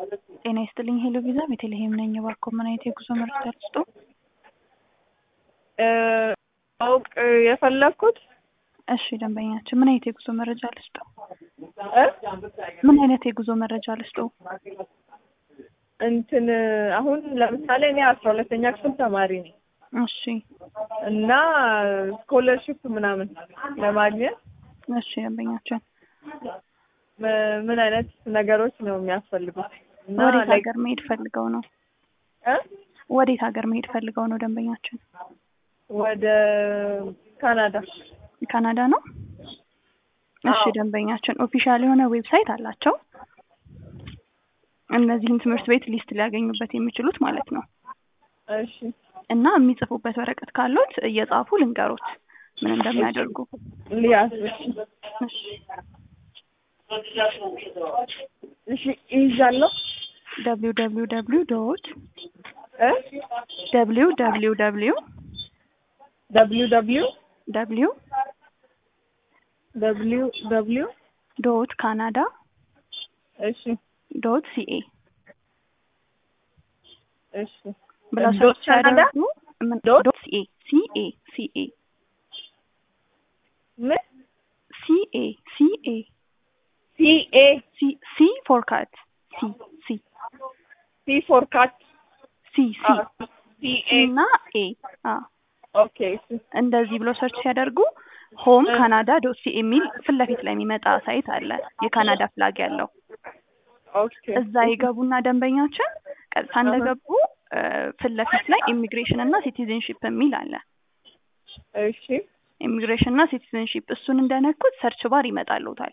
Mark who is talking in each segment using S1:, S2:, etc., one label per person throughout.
S1: ጤና ይስጥልኝ ሄሎ ቪዛ ቤተልሔም ነኝ። እባክዎ ምን አይነት የጉዞ መረጃ ልስጥዎ?
S2: ማወቅ የፈለግኩት
S1: እሺ ደንበኛችን ምን አይነት የጉዞ መረጃ ልስጥዎ?
S2: እ
S1: ምን አይነት የጉዞ መረጃ ልስጥዎ?
S2: እንትን አሁን ለምሳሌ እኔ አስራ ሁለተኛ ክፍል ተማሪ ነኝ
S1: እሺ
S2: እና ስኮለርሽፕ ምናምን ለማግኘት
S1: እሺ ደንበኛችን
S2: ም- ምን አይነት ነገሮች ነው የሚያስፈልጉት? እና
S1: ወዴት
S2: like-
S1: ሀገር መሄድ ፈልገው ነው?
S2: እ
S1: ወዴት ሀገር መሄድ ፈልገው ነው ደንበኛችን?
S2: ወደ ካናዳ
S1: ካናዳ ነው? እሺ
S2: አዎ።
S1: ደንበኛችን ኦፊሻል የሆነ ዌብሳይት አላቸው። እነዚህን ትምህርት ቤት ሊስት ሊያገኙበት የሚችሉት ማለት ነው።
S2: እሺ
S1: እና የሚጽፉበት ወረቀት ካሉት እየጻፉ ልንገሮት ምን እንደሚያደርጉ።
S2: ሊያስ
S1: እሺ
S2: እሺ ይይዛለሁ
S1: ደብሊው ደብሊው ደብሊው ዶት
S2: እ
S1: ደብሊው ደብሊው ደብሊው
S2: ደብሊው ደብሊው
S1: ደብሊው
S2: ደብሊው ደብሊው
S1: ዶት ካናዳ
S2: እሺ
S1: ዶት ሲኤ
S2: እሺ
S1: ብለው
S2: ዶት
S1: ሰርች
S2: ካናዳ?
S1: ሲያደርጉ ምን-
S2: ዶት?
S1: ዶት ሲኤ ሲኤ ሲኤ
S2: ምን
S1: ሲኤ ሲኤ
S2: ሲኤ
S1: ሲ ሲ ፎር ካት ሲ ሲ
S2: ሲ ፎር ካት
S1: ሲ ሲ
S2: ሲኤ
S1: እና ኤ አ
S2: ኦኬ እሺ
S1: እንደዚህ ብሎ ሰርች ሲያደርጉ ሆም ካናዳ ዶት ሲ የሚል ፊት ለፊት ላይ የሚመጣ ሳይት አለ የካናዳ ፍላግ ያለው
S2: ኦኬ
S1: እዛ ይገቡና ደንበኛችን ቀጥታ እንደገቡ እ፣ ፊት ለፊት ላይ ኢሚግሬሽን እና ሲቲዝንሺፕ የሚል አለ
S2: እሺ
S1: ኢሚግሬሽን እና ሲቲዝንሺፕ እሱን እንደነኩት ሰርች ባር ይመጣልዎታል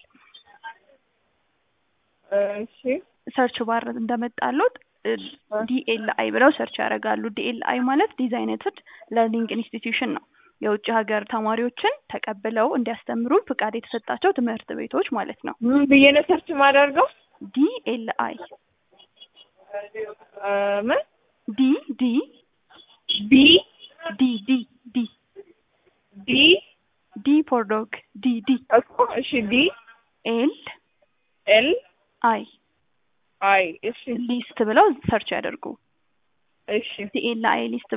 S2: እሺ
S1: ሰርች ባር እንደመጣሉት ዲኤልአይ ብለው ሰርች ያደርጋሉ ዲኤልአይ ማለት ዲዛይነትድ ለርኒንግ ኢንስቲትዩሽን ነው የውጭ ሀገር ተማሪዎችን ተቀብለው እንዲያስተምሩ ፍቃድ የተሰጣቸው ትምህርት ቤቶች ማለት ነው
S2: ምን ብዬ ነው ሰርች ማደርገው
S1: ዲኤልአይ
S2: እ፣ ምን
S1: ዲ ዲ
S2: ቢ
S1: ዲ ዲ ዲ
S2: ዲ
S1: ዲ ፎር ዶግ ዲ ዲ
S2: እኮ እሺ ዲ
S1: ኤል
S2: ኤል
S1: አይ
S2: አይ እሺ
S1: ሊስት ብለው ሰርች ያደርጉ
S2: እሺ
S1: ዲኤልአይ ሊስት